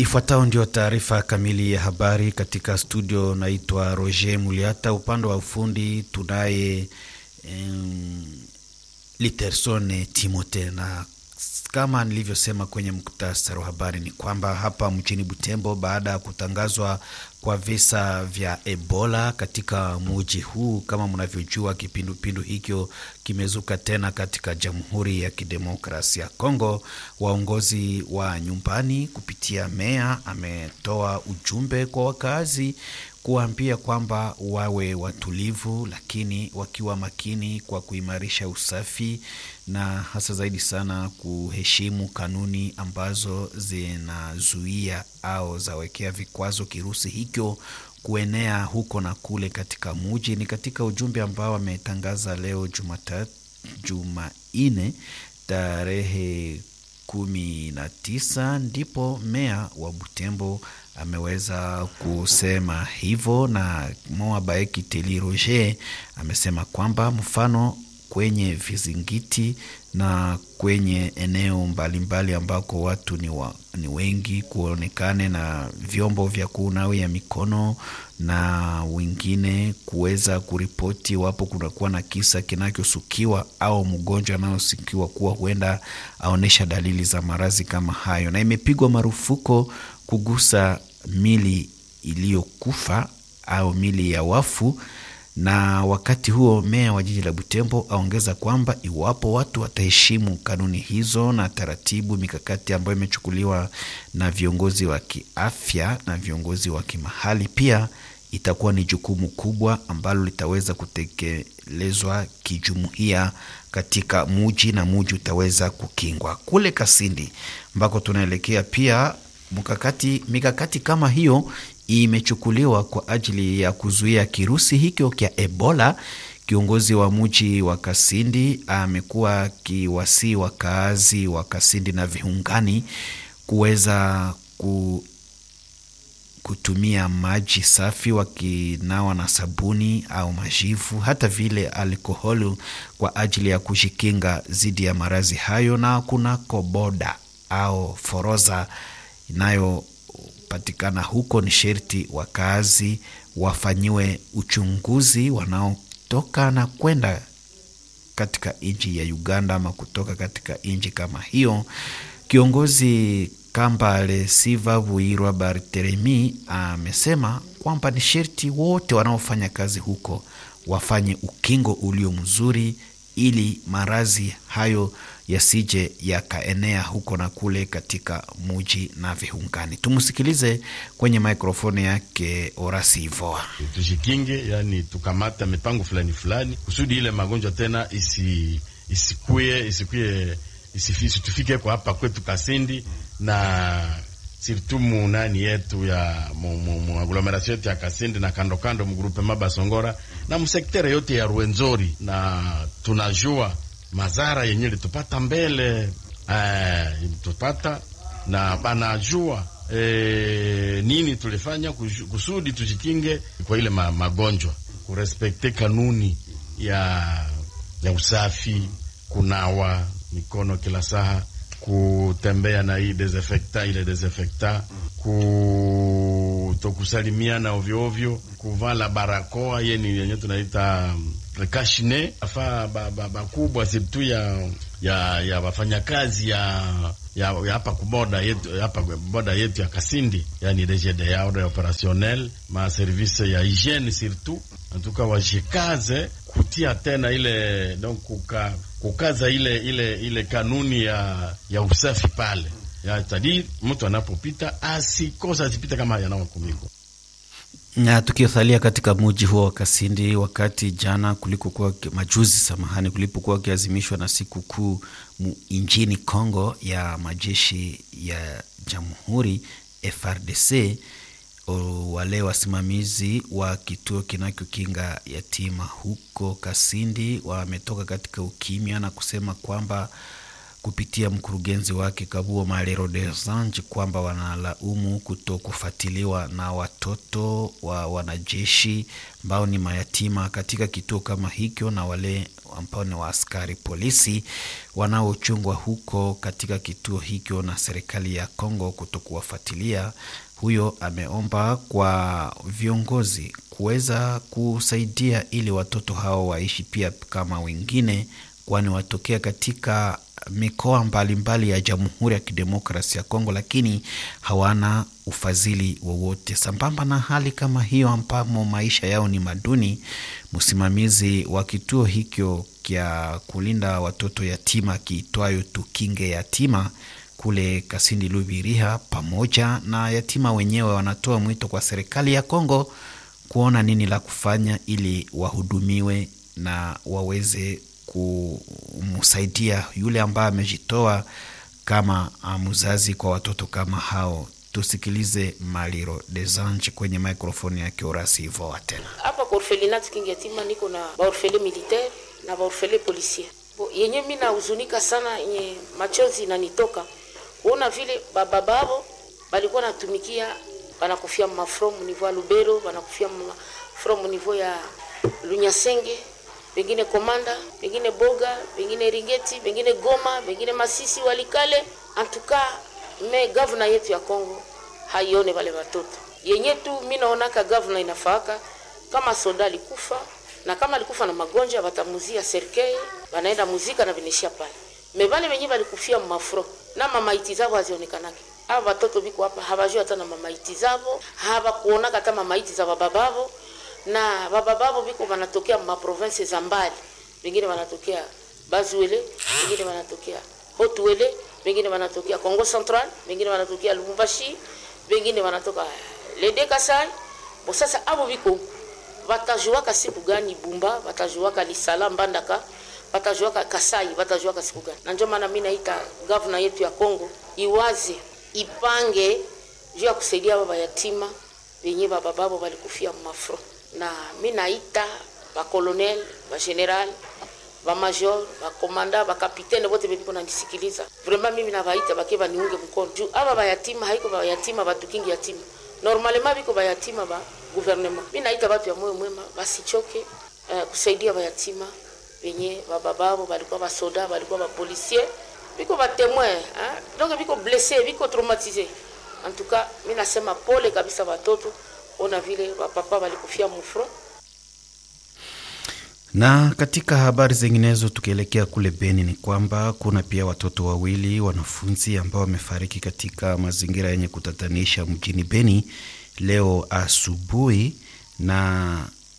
Ifuatayo ndio taarifa kamili ya habari katika studio. Naitwa Roger Muliata, upande wa ufundi tunaye um, Litersone Timote, na kama nilivyosema kwenye muktasari wa habari ni kwamba hapa mjini Butembo, baada ya kutangazwa kwa visa vya Ebola katika muji huu, kama mnavyojua, kipindupindu hicho kimezuka tena katika Jamhuri ya Kidemokrasia ya Kongo. Waongozi wa nyumbani kupitia meya ametoa ujumbe kwa wakazi kuwaambia kwamba wawe watulivu, lakini wakiwa makini kwa kuimarisha usafi na hasa zaidi sana kuheshimu kanuni ambazo zinazuia au zawekea vikwazo kirusi hicho kuenea huko na kule katika muji. Ni katika ujumbe ambao ametangaza leo Jumatatu, Jumanne tarehe kumi na tisa ndipo meya wa Butembo ameweza kusema hivyo, na Moa Baeki Teli Roger amesema kwamba mfano kwenye vizingiti na kwenye eneo mbalimbali ambako watu ni, wa, ni wengi kuonekane na vyombo vya kunawia mikono na wengine kuweza kuripoti wapo kunakuwa na kisa kinachosukiwa au mgonjwa anaosikiwa kuwa huenda aonyesha dalili za maradhi kama hayo, na imepigwa marufuku kugusa mili iliyokufa au mili ya wafu na wakati huo meya wa jiji la Butembo aongeza kwamba iwapo watu wataheshimu kanuni hizo na taratibu, mikakati ambayo imechukuliwa na viongozi wa kiafya na viongozi wa kimahali, pia itakuwa ni jukumu kubwa ambalo litaweza kutekelezwa kijumuiya katika muji na muji utaweza kukingwa. Kule Kasindi ambako tunaelekea pia mkakati, mikakati kama hiyo imechukuliwa kwa ajili ya kuzuia kirusi hicho kya Ebola. Kiongozi wa mji wa Kasindi amekuwa akiwasii wakaazi wa Kasindi na viungani kuweza ku, kutumia maji safi wakinawa na sabuni au majivu, hata vile alkoholi kwa ajili ya kujikinga dhidi ya maradhi hayo, na kunako boda au foroza inayo patikana huko ni sherti wakazi wafanyiwe uchunguzi wanaotoka na kwenda katika nchi ya Uganda ama kutoka katika nchi kama hiyo. Kiongozi Kambale Siva Buirwa Barteremi amesema kwamba ni sherti wote wanaofanya kazi huko wafanye ukingo ulio mzuri ili maradhi hayo yasije yakaenea huko na kule katika muji na viungani. Tumsikilize kwenye mikrofoni yake Orasi Ivoa. Tujikinge, yani tukamata mipango fulani fulani kusudi ile magonjwa tena isi isikuye isikuye isitufike kwa hapa kwetu Kasindi na sirtu munani yetu ya mu aglomeration yetu ya Kasindi na kando kando mgrupe maba Songora na msektere yote ya Ruenzori, na tunajua mazara yenye litupata mbele eh, tupata na banajua eh, nini tulifanya kusudi tujikinge kwa ile ma, magonjwa, kurespekte kanuni ya, ya usafi, kunawa mikono kila saha, kutembea na hii desinfectant ile desinfectant, kutokusalimiana ovyo ovyo, kuvala barakoa yeni yenye tunaita prekashine afaa bakubwa ba, ba sirtu ya ya ya wafanyakazi ya ya hapa kuboda yetu hapa boda yetu ya Kasindi, yani DGDA ordre operationnel ma service ya hygiene surtout antuka wajikaze kutia tena ile donc kuka, kukaza ile ile ile kanuni ya ya usafi pale ya tadi, mtu anapopita asikosa asipita kama yanawa kumiko na tukiosalia katika muji huo wa Kasindi, wakati jana kulikokuwa majuzi, samahani, kulipokuwa kiazimishwa na siku kuu nchini Kongo ya majeshi ya jamhuri FRDC, wale wasimamizi wa kituo kinachokinga yatima huko Kasindi wametoka katika ukimya na kusema kwamba kupitia mkurugenzi wake Kabuo Malero Desange kwamba wanalaumu kuto kufuatiliwa na watoto wa wanajeshi ambao ni mayatima katika kituo kama hicho na wale ambao ni waaskari polisi wanaochungwa huko katika kituo hicho na serikali ya Kongo kuto kuwafuatilia. Huyo ameomba kwa viongozi kuweza kusaidia ili watoto hao waishi pia kama wengine, kwani watokea katika mikoa mbalimbali ya Jamhuri ya Kidemokrasia ya Kongo, lakini hawana ufadhili wowote. Sambamba na hali kama hiyo, ambamo maisha yao ni maduni, msimamizi wa kituo hicho kya kulinda watoto yatima kiitwayo Tukinge Yatima kule Kasindi Lubiriha, pamoja na yatima wenyewe wanatoa mwito kwa serikali ya Kongo kuona nini la kufanya ili wahudumiwe na waweze kumsaidia yule ambaye amejitoa kama mzazi kwa watoto kama hao. Tusikilize Maliro Desange kwenye mikrofoni ya Kiorasi Ivoa tena hapa kwa orfelinat Kingi Yatima niko na baorfele militaire na baorfele policier bo, yenye mi nahuzunika sana, yenye machozi inanitoka kuona vile baba babo balikuwa natumikia banakufia mafro munivo ya Lubero, banakufia mafro munivo ya Lunyasenge, pengine Komanda, pengine Boga, pengine Ringeti, pengine Goma, pengine Masisi, Walikale. Antuka me gavana yetu ya Kongo haione wale watoto yenye tu. Mimi naonaka gavana inafaaka kama soda alikufa na kama alikufa na magonjwa batamuzia serikali, banaenda muzika na vinishia pale me vale wenye balikufia mafro na mamaiti zao hazionekanake. Aba watoto biko hapa habajui hata na mamaiti zao, habakuonaka hata mamaiti za baba babo na baba babo biko wanatokea ma province za mbali, wengine wanatokea Bazuele, wengine wanatokea Hotuele, wengine wanatokea Kongo Central, wengine wanatokea Lubumbashi, wengine wanatoka Lede Kasai. Bo sasa abo biko watajuaka siku gani Bumba, watajuaka Lisala Mbandaka, watajuaka Kasai, watajuaka siku gani? Na ndio maana mimi naita governor yetu ya Kongo iwaze, ipange juu ya kusaidia baba yatima wenye baba babo walikufia mafro na mi naita bakolonel bageneral bamajor bakomanda bakapitene bote bebiko nanisikiliza vraiment, mimi nabaita bake baniunge mkono juu aba bayatima haiko bayatima batukingi yatima normalement biko bayatima ba gouvernement. Mi naita batu ya moyo mwema basichoke uh, kusaidia bayatima benye baba babo balikuwa basoda balikuwa bapolisier biko batemoin donc biko blesse biko traumatise. En tout cas mi nasema pole kabisa batoto ona vile wapapa walikufia mufro. Na katika habari zinginezo, tukielekea kule Beni, ni kwamba kuna pia watoto wawili wanafunzi ambao wamefariki katika mazingira yenye kutatanisha mjini Beni leo asubuhi, na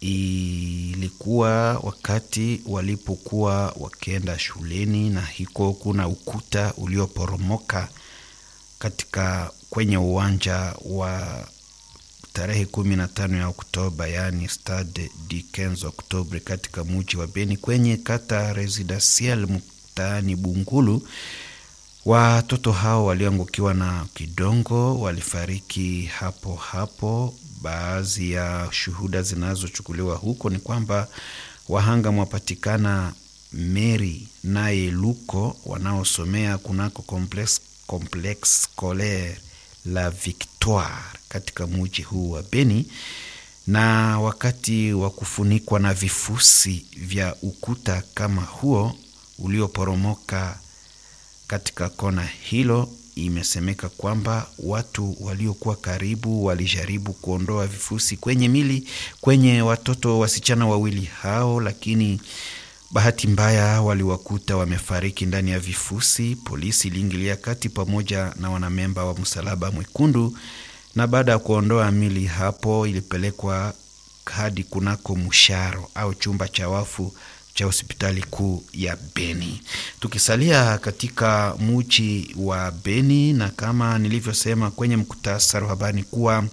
ilikuwa wakati walipokuwa wakienda shuleni, na hiko kuna ukuta ulioporomoka katika kwenye uwanja wa tarehe kumi na tano ya Oktoba, yaani Stade du 15 Oktobre katika muji wa Beni kwenye kata Residentiel mtaani Bungulu. Watoto hao walioangukiwa na kidongo walifariki hapo hapo. Baadhi ya shuhuda zinazochukuliwa huko ni kwamba wahanga mwapatikana Mary naye Luko wanaosomea kunako complex, complex scolaire la Victoire katika muji huu wa Beni, na wakati wa kufunikwa na vifusi vya ukuta kama huo ulioporomoka katika kona hilo, imesemeka kwamba watu waliokuwa karibu walijaribu kuondoa vifusi kwenye mili kwenye watoto wasichana wawili hao, lakini bahati mbaya waliwakuta wamefariki ndani ya vifusi. Polisi iliingilia kati pamoja na wanamemba wa Msalaba Mwekundu, na baada ya kuondoa mili hapo ilipelekwa hadi kunako msharo au chumba cha wafu cha hospitali kuu ya Beni. Tukisalia katika muji wa Beni, na kama nilivyosema kwenye mkutasari wa habari kuwa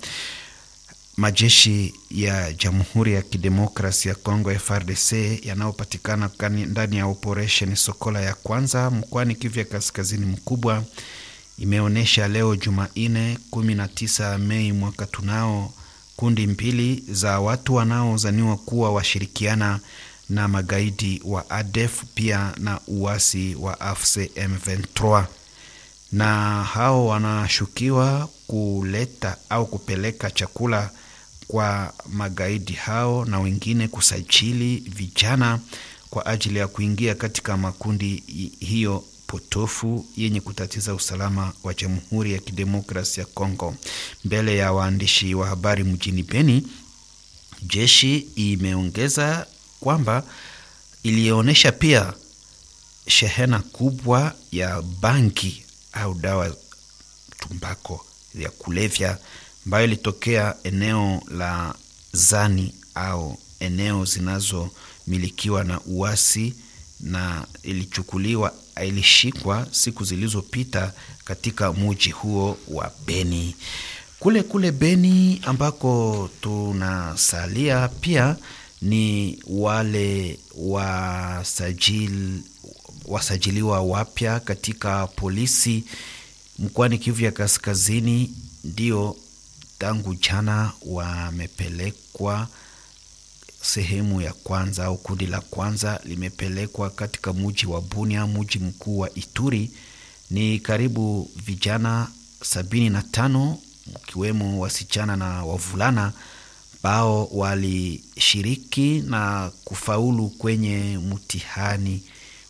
majeshi ya Jamhuri ya Kidemokrasi ya Kongo FARDC yanayopatikana ndani ya operesheni Sokola ya kwanza mkoani Kivu ya kaskazini mkubwa imeonyesha leo Jumanne 19 Mei mwaka tunao kundi mbili za watu wanaozaniwa kuwa washirikiana na magaidi wa ADF pia na uasi wa AFC M23, na hao wanashukiwa kuleta au kupeleka chakula kwa magaidi hao na wengine kusajili vijana kwa ajili ya kuingia katika makundi hiyo potofu yenye kutatiza usalama wa Jamhuri ya Kidemokrasia ya Kongo. Mbele ya waandishi wa habari mjini Beni, jeshi imeongeza kwamba ilionyesha pia shehena kubwa ya bangi au dawa tumbako ya kulevya ambayo ilitokea eneo la Zani au eneo zinazomilikiwa na uasi na ilichukuliwa ilishikwa siku zilizopita katika muji huo wa Beni. Kule kule Beni ambako tunasalia pia ni wale wasajili, wasajiliwa wapya katika polisi mkoani Kivu ya Kaskazini, ndio tangu jana wamepelekwa sehemu ya kwanza au kundi la kwanza limepelekwa katika muji wa Bunia, muji mkuu wa Ituri. Ni karibu vijana sabini na tano mkiwemo wasichana na wavulana ambao walishiriki na kufaulu kwenye mtihani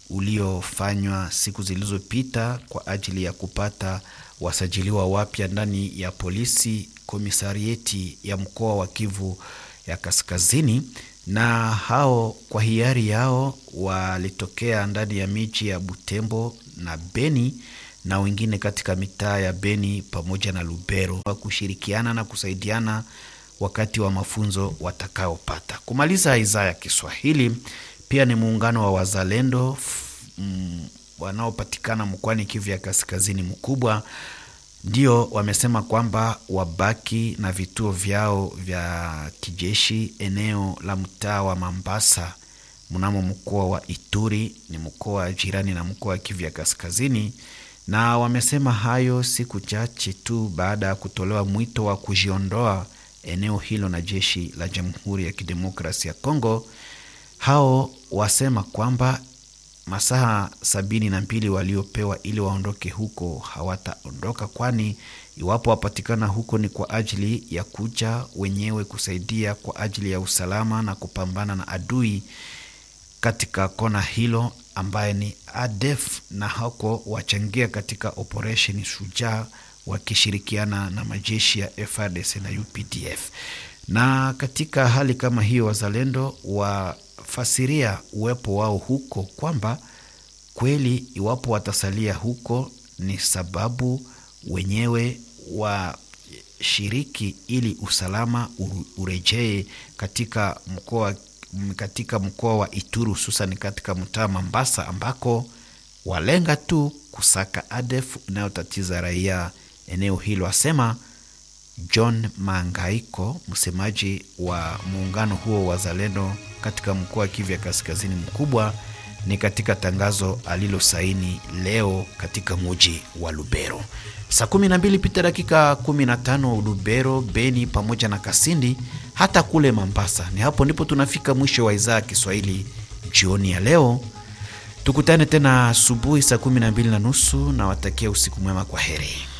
uliofanywa siku zilizopita kwa ajili ya kupata wasajiliwa wapya ndani ya polisi komisarieti ya mkoa wa Kivu ya Kaskazini, na hao kwa hiari yao walitokea ndani ya miji ya Butembo na Beni na wengine katika mitaa ya Beni pamoja na Lubero wa kushirikiana na kusaidiana wakati wa mafunzo watakaopata. Kumaliza idhaa ya Kiswahili, pia ni muungano wa wazalendo mm, wanaopatikana mkoani Kivu ya Kaskazini mkubwa ndio wamesema kwamba wabaki na vituo vyao vya kijeshi eneo la mtaa wa Mambasa mnamo mkoa wa Ituri, ni mkoa jirani na mkoa wa Kivu ya Kaskazini, na wamesema hayo siku chache tu baada ya kutolewa mwito wa kujiondoa eneo hilo na jeshi la Jamhuri ya Kidemokrasia ya Kongo. Hao wasema kwamba masaha sabini na mbili waliopewa ili waondoke huko hawataondoka, kwani iwapo wapatikana huko ni kwa ajili ya kuja wenyewe kusaidia kwa ajili ya usalama na kupambana na adui katika kona hilo ambaye ni ADF, na hako wachangia katika operesheni Shujaa wakishirikiana na majeshi ya FARDC na UPDF. Na katika hali kama hiyo, wazalendo wafasiria uwepo wao huko kwamba kweli iwapo watasalia huko ni sababu wenyewe washiriki ili usalama urejee katika mkoa katika mkoa wa Ituri hususan katika mtaa Mambasa ambako walenga tu kusaka ADF inayotatiza raia eneo hilo, asema John Mangaiko, msemaji wa muungano huo wa Zalendo katika mkoa wa Kivu ya Kaskazini mkubwa, ni katika tangazo alilosaini leo katika muji wa Lubero. Saa 12 pita dakika 15 Lubero, Beni pamoja na Kasindi, hata kule Mambasa. Ni hapo ndipo tunafika mwisho wa idhaa ya Kiswahili jioni ya leo. Tukutane tena asubuhi saa 12 na nusu, na watakia usiku mwema. Kwa heri.